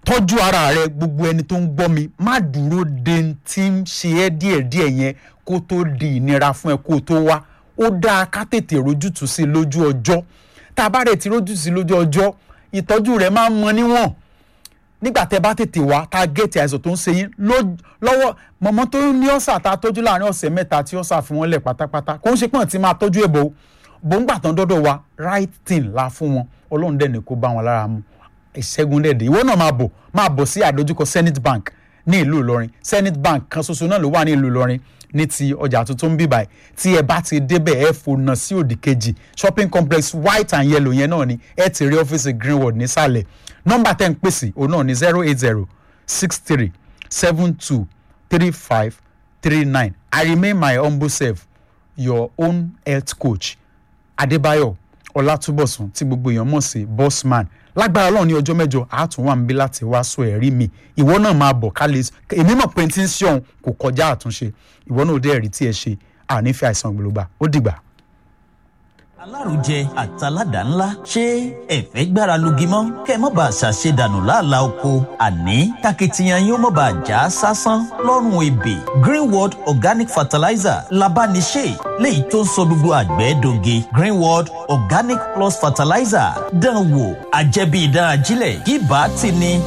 tọ́jú ara rẹ gbogbo ẹni tó ń gbọ́ mi má dúró de tí ń ṣe ẹ́ díẹ̀díẹ̀ yẹn kó tó di ìnira fún ẹ kó tó wá ó dáa ká tètè rójútùú sí lójú ọjọ́ tá a bá rẹ̀ ti rójútùú sí lójú ọjọ́ ìtọ́jú rẹ̀ máa ń mọ níwọ̀n nígbà tẹ bá tètè wá tá a gẹ̀ẹ́tì àìsàn tó ń ṣe yín lọ́wọ́ mọ̀mọ́ tó ní ọ̀sà tá a tọ́jú láàrin ọ̀sẹ̀ mẹ́ta tí ọ̀sà fi wọ́n lẹ̀ pátápátá kò ń ṣe pọ́n tí máa tọ́jú ẹ̀ bò bó ń gbà tán dọ́dọ̀ wa right thing la fún wọn ọlọ́run dẹ̀ ní kó bá wọn lára mu ìṣẹ́gun dẹ̀ dé ìwọ náà máa bọ̀ máa bọ̀ sí àdójúkọ Zenith Bank ní ìlú Ìlọrin Zenith Bank kan ṣoṣo náà ló wà ní ìlú Ìlọrin ní ti ọjà tuntun bíbáyìí tí ẹ bá ti débẹ̀ ẹ fònà sí òdì kejì shopping complex white and yellow yẹn náà ni ẹ ti rí ọ́fíìsì Greenwood nísàlẹ̀ nọ́mbà tẹ́ ń pèsè òun náà ní zero eight zero six three seven two three five three nine I remain my humble self your own health coach Adébáyọ̀ Ọlátúbọ̀sún tí gbogbo èèyàn mọ̀ sí bossman lágbára Ọlọ́run ní ọjọ́ mẹ́jọ àátún wà níbí láti wá sọ ẹ̀rí mi ìwọ náà máa bọ̀ ká lè èmi mọ̀ pé tí ń ṣe ọ̀hún kò kọjá àtúnṣe ìwọ náà ò dé ẹ̀rí tí ẹ ṣe ànífẹ́ àìsàn gbòlógbà ó dìgbà alárùjẹ àtàládà ńlá ṣé ẹ̀fẹ́ gbára lugi mọ́ kẹ́ ẹ má bàa ṣàṣe dànù láàlá oko àní takitiyan yóò má bàa já sásán lọ́rùn ebè greenworld organic fertilizer labániṣe léyìí tó ń sọ gbogbo àgbẹ̀ doge greenworld organic plus fertilizer dán wò àjẹbí ìdán ajílẹ̀ kí bá ti ní